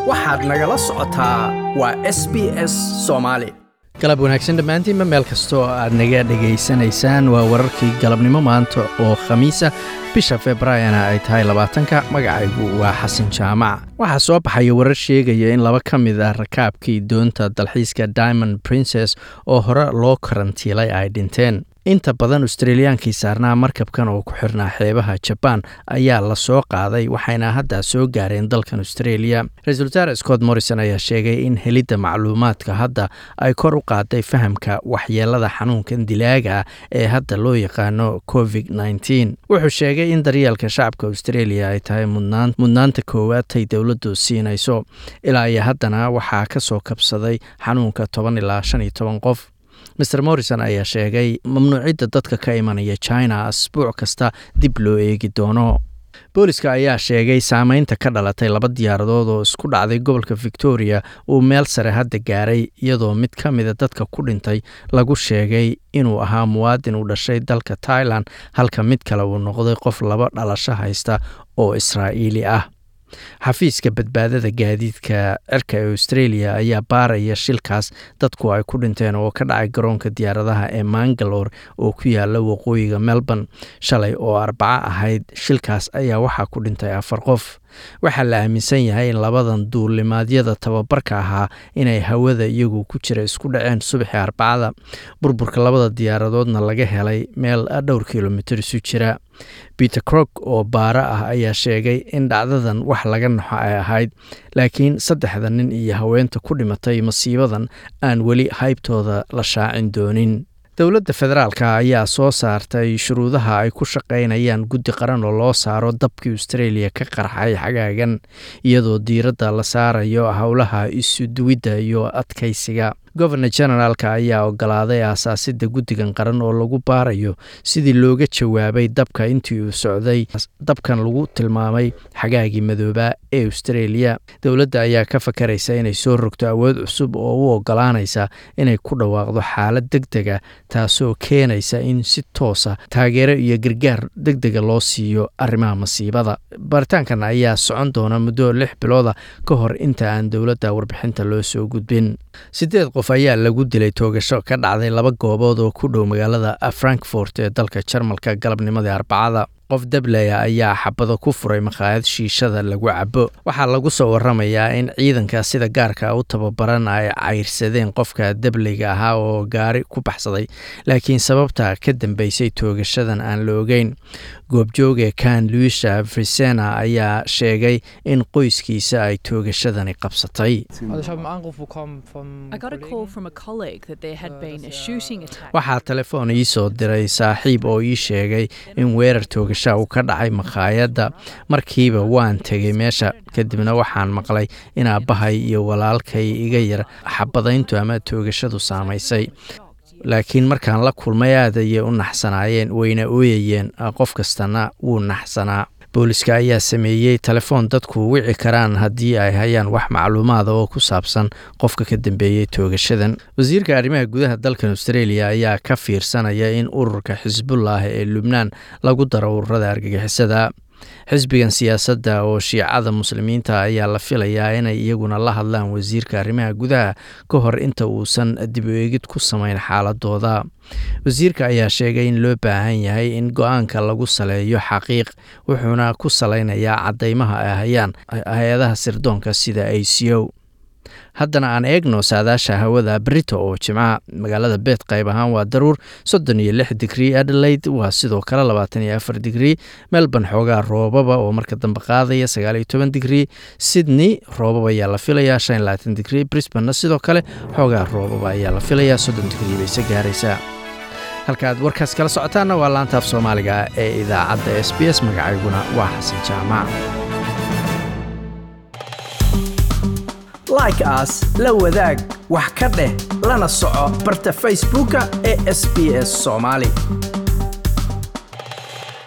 waxaad nagala socotaa waa s b s soomaali galab wanaagsan dhammaantiinba meel kastoo aad naga dhegaysanaysaan waa wararkii galabnimo maanta oo khamiisa bisha februaarina ay tahay labaatanka magacaygu waa xasan jaamac waxaa soo baxaya warar sheegaya in laba ka mid ah rakaabkii doonta dalxiiska diamond princes oo hore loo karantiilay ay dhinteen inta badan australiyaankii saarnaa markabkan oo ku xirnaa xeebaha jabaan ayaa la soo qaaday waxayna hadda soo gaareen dalkan australia ra-iisul wasaare scott morrison ayaa sheegay in helidda macluumaadka hadda ay kor u qaaday fahamka waxyeelada xanuunkan dilaaga ah ee hadda loo yaqaano covid nteen wuxuu sheegay in daryeelka shacabka australia ay tahay mudnaanta koowaad tay dowladdu siinayso ilaa iyo haddana waxaa ka soo kabsaday xanuunka toban ilaa shan iyo toban qof maer morrison ayaa sheegay mamnuucidda dadka ka imanaya china asbuuc kasta dib loo eegi doono booliska ayaa sheegay saameynta ka dhalatay laba diyaaradood oo isku dhacday gobolka victoria uu meel sare hadda gaaray iyadoo mid ka mida dadka ku dhintay lagu sheegay inuu ahaa muwaadin u dhashay dalka tailan halka mid kale uu noqday qof laba dhalasho haysta oo israa'iili ah xafiiska badbaadada gaadiidka cirka ee australia ayaa baaraya shilkaas dadku ay ku dhinteen oo ka dhacay garoonka diyaaradaha ee mangalore oo ku yaala waqooyiga melbourne shalay oo arbaco ahayd shilkaas ayaa waxaa ku dhintay afar qof waxaa la aaminsan yahay in labadan duulimaadyada tababarka ahaa inay hawada iyagu ku jira isku dhaceen subaxii arbacada burburka labada diyaaradoodna laga helay meel dhowr kilomitir isu jira peter crok oo baaro ah ayaa sheegay in dhacdadan wax laga naxo ay ahayd laakiin saddexda nin iyo haweenta ku dhimatay masiibadan aan weli haybtooda la shaacin doonin dowladda federaalka ayaa soo saartay shuruudaha ay ku shaqaynayaan guddi qaran oo loo saaro dabkii australia ka qarxay xagaagan iyadoo diiradda la saarayo howlaha isuduwidda iyo adkaysiga governor generaalka ayaa ogolaaday aasaasidda guddigan qaran oo lagu baarayo sidii looga jawaabay dabka intii uu socday dabkan lagu tilmaamay xagaagii madoobaa ee australia dowladda ayaa ka fakaraysa inay soo rogto awood cusub oo u ogolaanaysa inay ku dhawaaqdo xaalad deg dega taasoo keenaysa in si toosa taageero iyo gargaar deg dega loo siiyo arrimaha masiibada baaritaankan ayaa socon doona muddo lix bilooda ka hor inta aan dowladda warbixinta loo soo gudbin sideed qof ayaa lagu dilay toogasho ka dhacday laba goobood oo ku dhow magaalada frankfort ee dalka jarmalka galabnimadii arbacada qof dableya ayaa xabado ku furay makhaayad shiishada lagu cabo waxaa lagu soo waramayaa in ciidanka sida gaarka u tababaran ay cayrsadeen qofka dableyga ahaa oo gaari ku baxsaday laakiin sababta ka dambeysay toogashadan aan la ogeyn goobjooga kan luisa frisena ayaa sheegay in qoyskiisa ay toogashadani qabsatay waxaa telefoon ii soo diray saaxiib oo ii sheegay in weerar toogasha uu ka dhacay makhaayadda markiiba waan tegay meesha kadibna waxaan maqlay in aabbahay iyo walaalkay iga yar xabadayntu ama toogashadu saamaysay laakiin markaan la kulmay aad ayay u naxsanaayeen wayna ooyayeen qof kastana wuu naxsanaa booliska ayaa sameeyey telefoon dadku wici karaan haddii ay hayaan wax macluumaada oo ku saabsan qofka ka dambeeyey toogashadan wasiirka arrimaha gudaha dalkan australia ayaa ka fiirsanaya in ururka xisbullah ee lubnaan lagu daro ururada argagixisada xisbigan siyaasadda oo shiicada muslimiinta ayaa la filayaa inay iyaguna la hadlaan wasiirka arrimaha gudaha ka hor inta uusan dib u eegid ku samayn xaaladooda wasiirka ayaa sheegay in loo baahan yahay in go-aanka lagu saleeyo xaqiiq wuxuuna ku salaynayaa caddeymaha ay hayaan hay-adaha sirdoonka sida a c o haddana aan eegno saadaasha hawada brito oo jimcaha magaalada beed qayb ahaan waa daruur soddon iyo lix digrii adelaide waa sidoo kale labaatan iyo afar digrii melbourne xoogaa roobaba oo marka dambe qaadaya sagaal iyo toban digrii sydney roobaba ayaa la filayaa shan iyo labaatan digrii brisbanena sidoo kale xoogaa roobaba ayaa la filayaa soddon digrii bayse gaaraysaa halka aad warkaas kala socotaanna waa laanta af soomaaliga ee idaacadda s b s magacayguna waa xasan jaamac like aas la wadaag wax ka dheh lana soco barta facebooka ee sb s soomaali